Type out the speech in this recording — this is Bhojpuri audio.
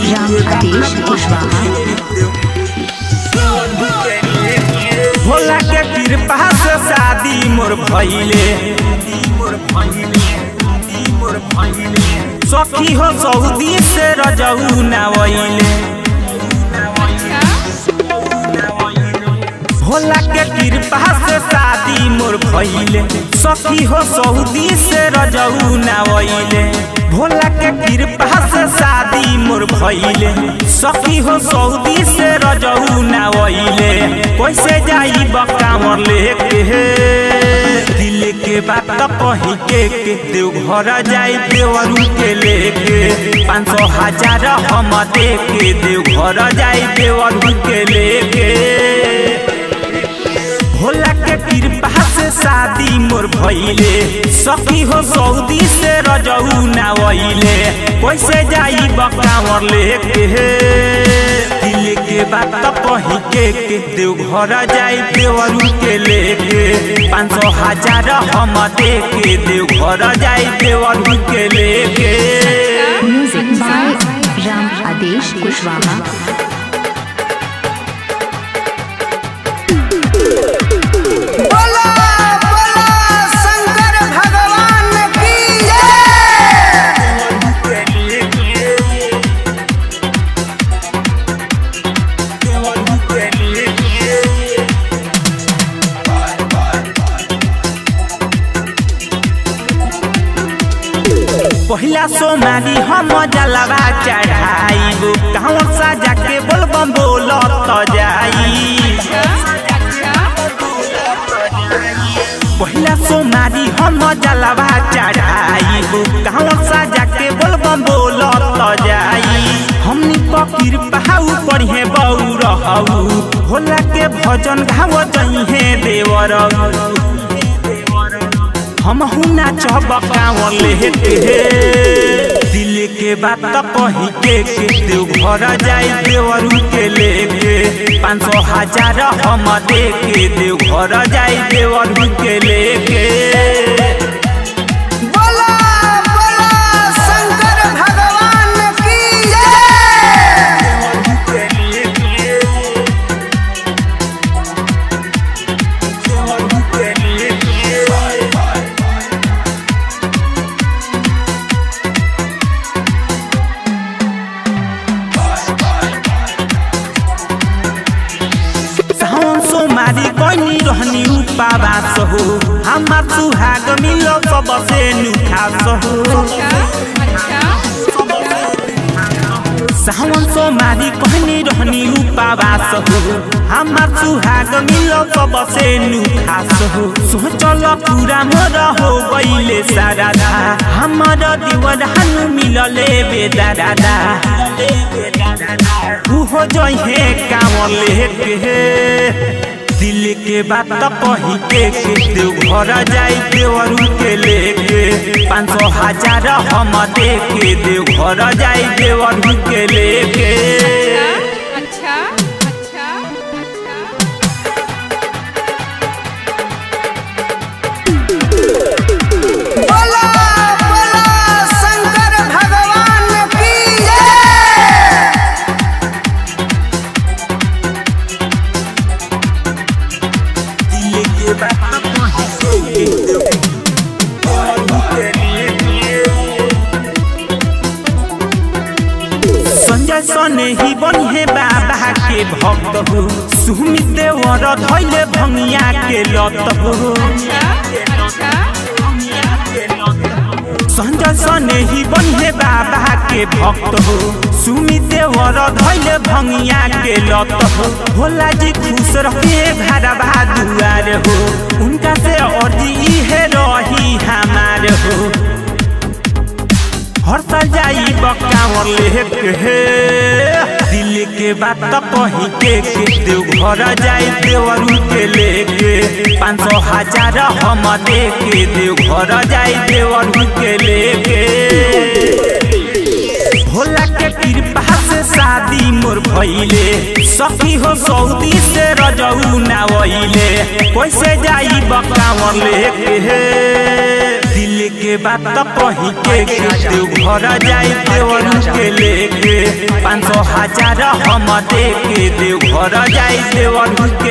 राम आदेश कुशवाहा भोला के कृपा से शादी मोर भइले सखी हो सऊदी से रजऊ नावइले भोला के कृपा से शादी मोर भइले सखी हो सऊदी से रजऊ नावइले भोला के कृपा से शादी मोर भइले सखी हो सऊदी से रजऊ नावइले कैसे जाई बकामर लेके दिल के बात कही के के देव घर जाई देवरू के लेके पाँच सौ हजार हम दे के देव घर जाई देवरू के लेके भोला के कृपा से शादी मोर भइले सखी हो सऊदी से रजऊ नावइले कैसे जाई बकावर लेके दिल के बात कही के के देव घर जाई देवरू के लेके पाँच सौ हजार हम दे के देव घर जाई देवरू के लेके म्यूजिक बाय राम आदेश कुशवाहा बोला बोला शंकर भगवान की जय पहिला सोमारी हम जलवा चढ़ाइबो गाँव सा जाके बोलबम बोल त जाई पहिला सोमारी हम जलवा चढ़ाइबो गाँव सा जाके बोलबम बोल त जाई हमनी पकीर पहाऊ पढ़े बऊ रहू भोला के भजन गाव जइहे देवरऊ हम हुना चबकावल लेते दिल के बात कही के के देव घर जाई देवरू के लेके पाँच सौ हजार हम दे के देव घर जाई देवरू के लेके बोला बोला शंकर भगवान की जय सावन सोमारी कनी रहनी उपावास हो हमार सुहाग मिलो सबसे नुखास हो सावन सोमारी कहनी रहनी उपावास हो हमार सुहाग मिलो सबसे नुखास हो सोचल पूरा मोर हो गईले सारा दा हमार दीवर हनु मिलले बेदारा हो जहे कामर लेके दिल के बात कही के के देव घर जाई देवरू के लेके पाँच सौ हजार हम दे के देव घर जाई देवरू के लेके अच्छा अच्छा अच्छा बोला बोला शंकर भगवान की जय दिल के बात कही के के देव घरू के लेके संजय सने ही बनिहे बाबा के भक्त हो सुमित देवर धैले भंगिया के लत हो अच्छा संजय सने ही बनिहे बाबा के भक्त हो सुमित देवर धैले भंगिया के लत हो भोला जी खुश रहे घरबा दुआर हो उनका से अर्जी इहे रही हमार हो हर साल जाई बकावर लेके दिल के बात कही के के देव घर जाई देवरू के लेके पाँच सौ हजार हम दे के देव घर जाई देवरू के लेके भोला के कृपा से शादी मोर भइले सखी हो सऊदी से रजऊ नावइले कैसे जाई बकावर लेके दिल मिले के बात तो कहीं के देव घर जाई देवन के लेके पाँच सौ हजार हम दे के देव घर जाई देवन के